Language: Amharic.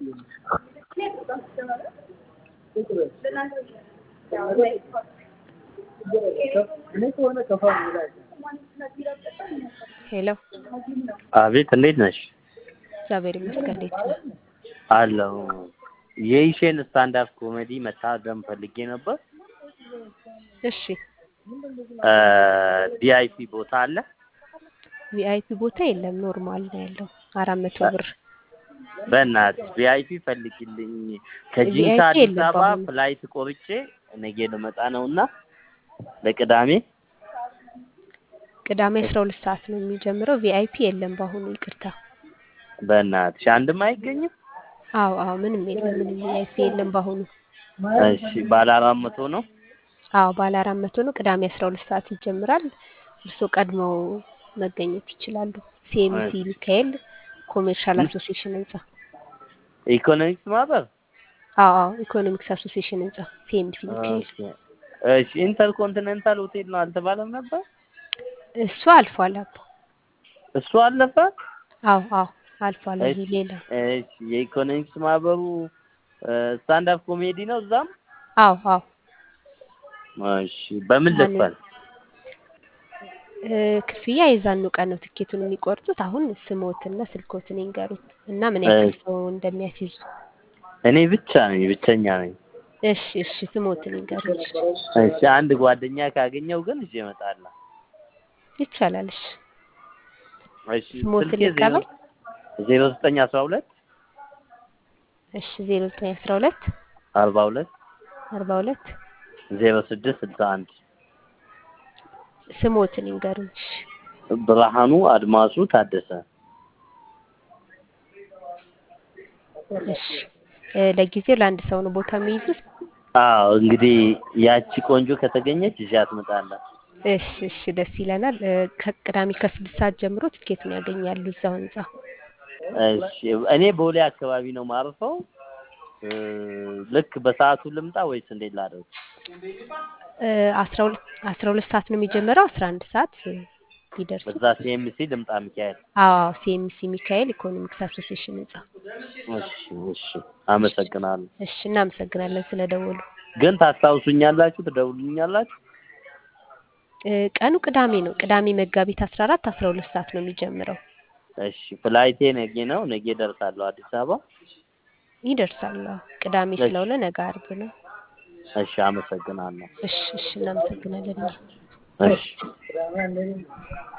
ሄሎ አቤት እንዴት ነሽ? እግዚአብሔር ይመስገን። እንዴት ነህ? አለሁ። የኢሼን ስታንድ አፕ ኮሜዲ መታደም ፈልጌ ነበር። እሺ ቪአይፒ ቦታ አለ? ቪአይፒ ቦታ የለም፣ ኖርማል ነው ያለው አራት መቶ ብር። በእናትሽ ቪአይፒ ፈልጊልኝ። ከጂንካ VIP አዲስ የለም አበባ በአሁኑ። ፍላይት ቆርጬ ነገ ልመጣ ነውና ለቅዳሜ ቅዳሜ አስራ ሁለት ሰዓት ነው የሚጀምረው። ቪአይፒ የለም በአሁኑ ይቅርታ። በእናትሽ አንድም አይገኝም? አዎ አዎ፣ ምንም የለም፣ ምንም ቪአይፒ የለም በአሁኑ። እሺ ባለ አራት መቶ ነው? አዎ ባለ አራት መቶ ነው። ቅዳሜ አስራ ሁለት ሰዓት ይጀምራል። እርስዎ ቀድመው መገኘት ይችላሉ። ሲኤምሲ ሚካኤል ኮሜርሻል አሶሲዬሽን ህንጻ። ኢኮኖሚክስ ማህበር? አዎ አዎ፣ ኢኮኖሚክስ አሶሲዬሽን ህንጻ ሲኤምሲ ሚካኤል። ኦኬ። እሺ ኢንተርኮንቲኔንታል ሆቴል ነው አልተባለም ነበር? እሱ አልፏል አባ። እሱ አለፈ? አዎ አዎ አልፏል። ይሄ እሺ ሌላ እሺ የኢኮኖሚክስ ማህበሩ ስታንድ አፕ ኮሜዲ ነው እዛም? አዎ አዎ እሺ በምን ማንን ልክፈል? እ፣ ክፍያ የዛኑ ቀን ነው ትኬቱን የሚቆርጡት። አሁን ስሞትና ስልኮትን ይንገሩት እና ምን ያክል እሺ ሰው እንደሚያስይዙ። እኔ ብቻ ነኝ ብቸኛ ነኝ። እሺ እሺ ስሞትን ይንገሩት። እሺ አንድ ጓደኛ ካገኘው ግን ይዤ እመጣለሁ። ይቻላል። እሺ እሺ ስሞትን ስልኬ ዜሮ ይቀበል። ዜሮ ዘጠኝ አስራ ሁለት እሺ ዜሮ ዘጠኝ አስራ ሁለት አርባ ሁለት አርባ ሁለት ዜሮ ስድስት ስልሳ አንድ ስሞትን ይንገሩን። እሺ ብርሃኑ አድማሱ ታደሰ። እሺ እ፣ ለጊዜው ለአንድ ሰው ነው ቦታ የሚይዙት። አዎ እንግዲህ ያቺ ቆንጆ ከተገኘች ይዣት እመጣለሁ። እሺ እሺ ደስ ይለናል። እ፣ ከቅዳሜ ከስድስት ሰዓት ጀምሮ ትኬቱን ያገኛሉ እዛው ህንጻ። እሺ እኔ ቦሌ አካባቢ ነው ማርፈው። እ፣ ልክ በሰዓቱ ልምጣ ወይስ እንዴት ላድርግ? እ፣ አስራ ሁለት አስራ ሁለት ሰዓት ነው የሚጀምረው። አስራ አንድ ሰዓት እ፣ ቢደርሱ በዛ ሲኤምሲ ልምጣ ሚካኤል? አዎ ሲኤምሲ ሚካኤል ኢኮኖሚክስ አሶሲዬሽን ህንጻ። እሺ እሺ አመሰግናለሁ። እሺ እናመሰግናለን ስለደወሉ። ግን ታስታውሱኛላችሁ? ትደውሉኛላችሁ? እ፣ ቀኑ ቅዳሜ ነው። ቅዳሜ መጋቢት አስራ አራት አስራ ሁለት ሰዓት ነው የሚጀምረው። እሺ ፍላይቴ ነገ ነው። ነገ ደርሳለሁ አዲስ አበባ። ይደርሳል። አዎ፣ ቅዳሜ እሺ ስለሆነ ነገ አርብ ነው። እሺ አመሰግናለሁ። እሺ እሺ እናመሰግናለን እኛ እሺ